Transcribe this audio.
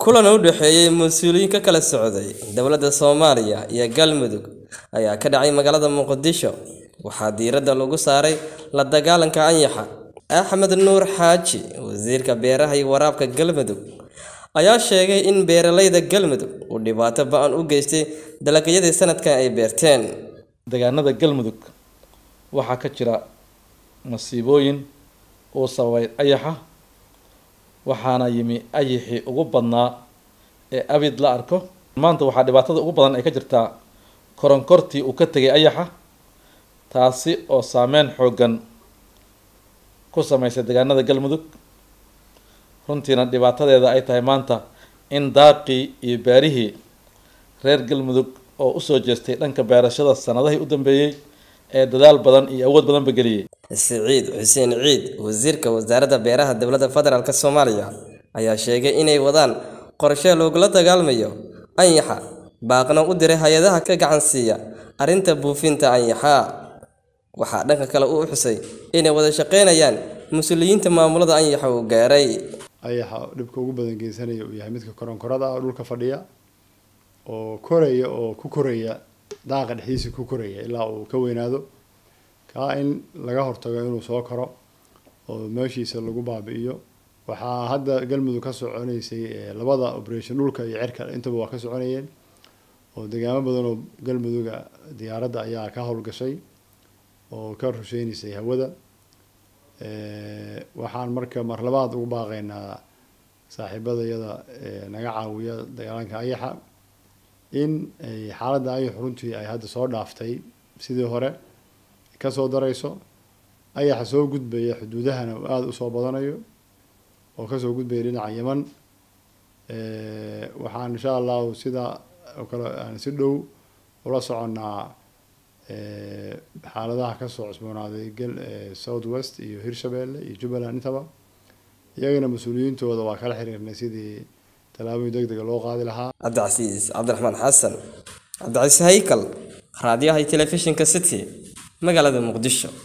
kulan u dhexeeyey mas-uuliyiin ka kala socday dowladda soomaaliya iyo galmudug ayaa ka dhacay magaalada muqdisho waxaa diiradda lagu saaray la dagaalanka anyaxa axmed nuur xaaji wasiirka beeraha iyo waraabka galmudug ayaa sheegay in beeralayda galmudug uu dhibaato ba-an u geystay dalagyadii sanadkan ay beerteen deegaanada galmudug waxaa ka jira masiibooyin uu sababay ayaxa waxaana yimi ayixii ugu badnaa ee abid la arko maanta waxaa dhibaatada ugu badan ay ka jirtaa koronkortii uu ka tegay ayaxa taasi oo saameyn xooggan ku sameysay deegaanada galmudug runtiina dhibaatadeeda ay tahay maanta in daaqii iyo beerihii reer galmudug oo usoo jeestay dhanka beerashada sanadihii u dambeeyey ee dadaal badan iyo awood badanba geliyey siciid xuseen ciid wasiirka wasaaradda beeraha dowladda federaalk soomaaliya ayaa sheegay inay wadaan qorshe loogula dagaalmayo anyaxa baaqna u diray hay-adaha ka gacan siiya arrinta buufinta anyaxa waxaa dhanka kale uu xusay inay wada shaqeynayaan mas-uuliyiinta maamulada anyaxa uu gaaray ayaxa dhibka ugu badan geysanaya uu yahay midka koronkorada ah oo dhulka fadhiya oo koraya oo ku koraya daaqa dhexdiisa ku koraya ilaa uu ka weynaado kaa in laga hortago inuu soo koro oo meeshiisa lagu baabi'iyo waxaa hadda galmudug ka soconaysay labada operation dhulka iyo cirka intaba waa ka soconayeen oo deegaamo badan oo galmuduga diyaaradda ayaa ka howlgashay oo ka rusheynaysay hawada waxaan marka mar labaad ugu baaqaynaa saaxiibadayada naga caawiya dagaalanka ayaxa in ay xaaladda ayax runtii ay hadda soo dhaaftay sidii hore kasoo darayso ayaxa soo gudbaya xuduudahana aada usoo badanayo oo kasoo gudbaya dhinaca yeman waxaan insha allahu sidaa oo kale aan si dhow ula soconnaa xaaladaha kasoo cusboonaaday south west iyo hirshabeelle iyo jubbaland intaba iyagana mas-uuliyiintooda waa kala xiriirnay sidii tallaabooyin deg dega loo qaadi lahaa cabdicasiis cabdiraxmaan xasan cabdicasiis haykal raadiyaha iyo telefishinka city magaalada muqdisho